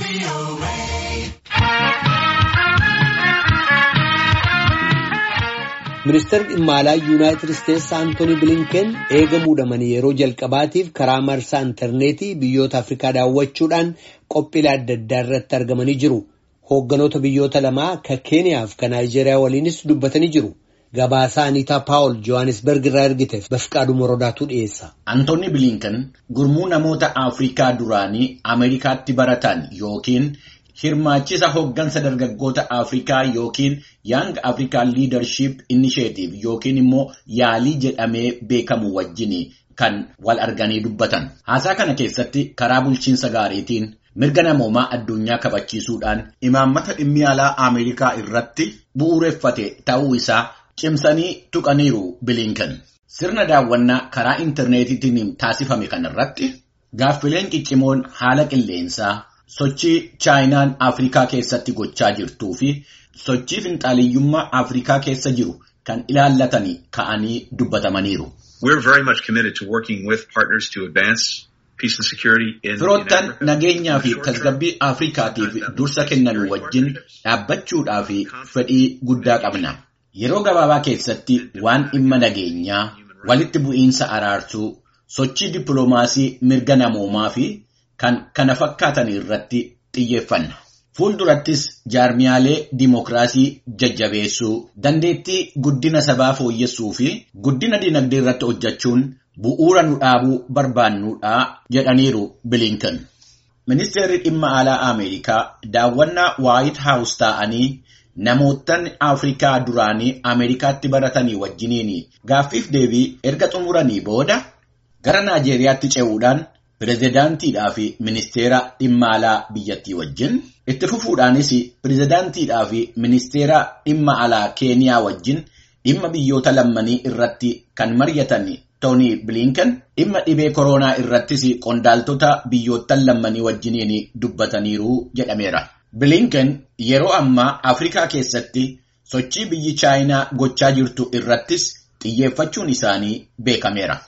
Ministeerri dhimma alaa Yuunaayitid Isteetsi Antoonii Bilinken eega muudamanii yeroo jalqabaatiif karaa marsaa intarneetii biyyoota Afrikaa daawwachuudhaan qophiilee adda addaa irratti argamanii jiru. Hoogganoota biyyoota lamaa ka Keeniyaa fi ka Naayijeeriyaa waliinis dubbatanii jiru. Gabaasaa Aniitaa Paawul Johannesburg irraa ergiteef Bafqaaduu Morodaatu dhiyeessa. Antoonni Bilinken gurmuu namoota Afrikaa duraanii Ameerikaatti baratan yookiin hirmaachisa hooggansa dargaggoota Afrikaa yookiin Young African Leadership Initiative yookiin immoo yaalii jedhamee beekamu wajjin kan wal arganii dubbatan. Haasaa kana keessatti karaa bulchiinsa gaariitiin mirga namoomaa addunyaa kabachiisuudhaan imaammata dhimmi alaa Ameerikaa irratti bu'uureffate ta'uu isaa cimsanii tuqaniiru Bilinken. Sirna daawwannaa karaa intarneetiitiin taasifame kanarratti gaaffileen ciccimoon haala qilleensaa sochii chaayinaan Afrikaa keessatti gochaa jirtuu fi sochii finxaaliyyummaa Afrikaa keessa jiru kan ilaallatanii ka'anii dubbatamaniiru. Firoottan nageenyaa fi tasgabbii Afrikaatiif dursa kennan wajjin dhaabbachuudhaa fi fedhii guddaa qabna. Yeroo gabaabaa keessatti waan dhimma nageenyaa, walitti bu'iinsa araarsuu, sochii dippiloomaasii mirga namoomaa fi kan kana fakkaatan irratti xiyyeeffanna. Fuuldurattis jaarmiyaalee dimookiraasii jajjabeessuu, dandeettii guddina sabaa fooyyessuu fi guddina dinagdee irratti hojjechuun bu'uura nu dhaabuu barbaannuudha jedhaniiru Bilinken. Ministeerri dhimma alaa Ameerikaa daawwannaa Waayit Haawus taa'anii namootan Afrikaa duraanii Ameerikaatti baratanii wajjiniin gaaffiif deebii erga xumuranii booda gara Naajeeriyaatti ce'uudhaan pirezidaantiidhaa fi ministeera dhimma alaa biyyattii wajjin itti fufuudhaanis pirezidaantiidhaa fi ministeera dhimma alaa Keeniyaa wajjin dhimma biyyoota lammanii irratti kan mari'atan Tooni Bilinken dhimma dhibee koronaa irrattis qondaaltota biyyoottan lammanii wajjiniin dubbataniiru jedhameera. Bilinken yeroo ammaa Afrikaa keessatti sochii biyyi Chaayinaa gochaa jirtu irrattis xiyyeeffachuun isaanii beekameera.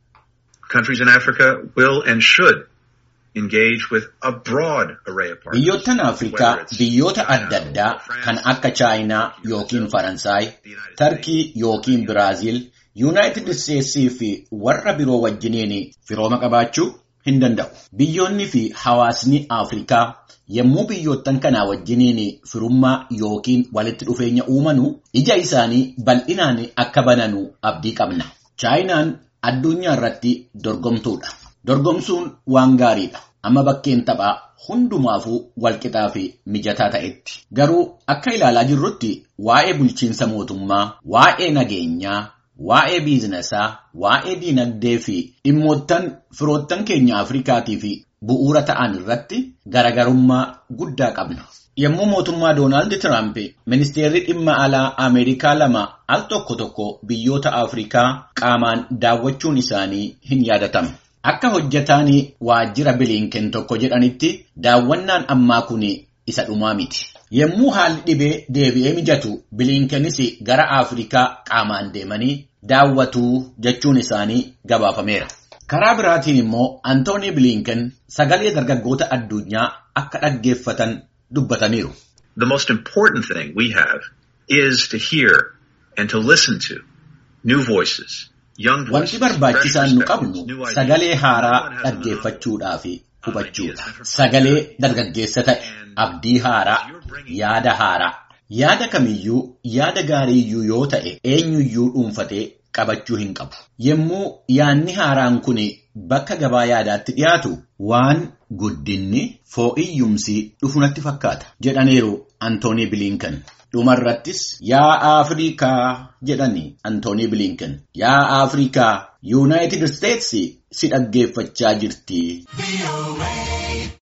Biyyoottan Afrikaa biyyoota adda addaa kan akka Chaayinaa yookiin Faransaay, Tarkii yookiin Biraaziil, Yuunaayitid Isteetsii fi warra biroo wajjiniin firooma qabaachuu hin danda'u. Biyyoonni fi hawaasni Afrikaa yommuu biyyoottan kanaa wajjiniin firummaa yookiin walitti dhufeenya uumanu ija isaanii bal'inaan akka bananu abdii qabna. Chaayinaan addunyaa irratti dorgomtuudha. Dorgomsuun waan gaariidha. Amma bakkeen taphaa hundumaafuu walqixaa fi mijataa ta'etti. Garuu akka ilaalaa jirrutti waa'ee bulchiinsa mootummaa, waa'ee nageenyaa, waa'ee biizinasaa, waa'ee diinagdee fi dhimmoottan firoottan keenya Afrikaatii fi bu'uura ta'an irratti garagarummaa guddaa qabna. Yommuu mootummaa Doonaald Tiraamp ministeerri dhimma alaa Ameerikaa lama al tokko tokko biyyoota Afrikaa qaamaan daawwachuun isaanii hin yaadatamu. Akka hojjetaan waajjira Bilinken tokko jedhanitti daawwannaan ammaa kun isa dhumaa miti. Yommuu haalli dhibee deebi'ee mijatu Bilinkenis gara Afrikaa qaamaan deemanii daawwatuu jechuun isaanii gabaafameera. Karaa biraatiin immoo Antoonii Bilinken sagalee dargaggoota addunyaa akka dhaggeeffatan dubbataniiru. The most important thing we have is to hear and to listen to new voices. Wanti barbaachisaan nu qabnu sagalee haaraa dhaggeeffachuudhaa fi hubachuudha. Sagalee dargaggeessa ta'e, abdii haaraa, yaada haaraa. Yaada kamiyyuu yaada gaariiyyuu yoo ta'e eenyuyyuu dhuunfatee qabachuu hin qabu. Yommuu yaadni haaraan kun bakka gabaa yaadaatti dhiyaatu waan guddinni foo'iyyumsi dhufu natti fakkaata jedhaniiru Antoonii Bilinken. Dhumarrattis yaa Afrikaa jedhani Antoonii Bilinken. Yaa Afrikaa Yuunaayitid Isteetsi si dhaggeeffachaa jirti.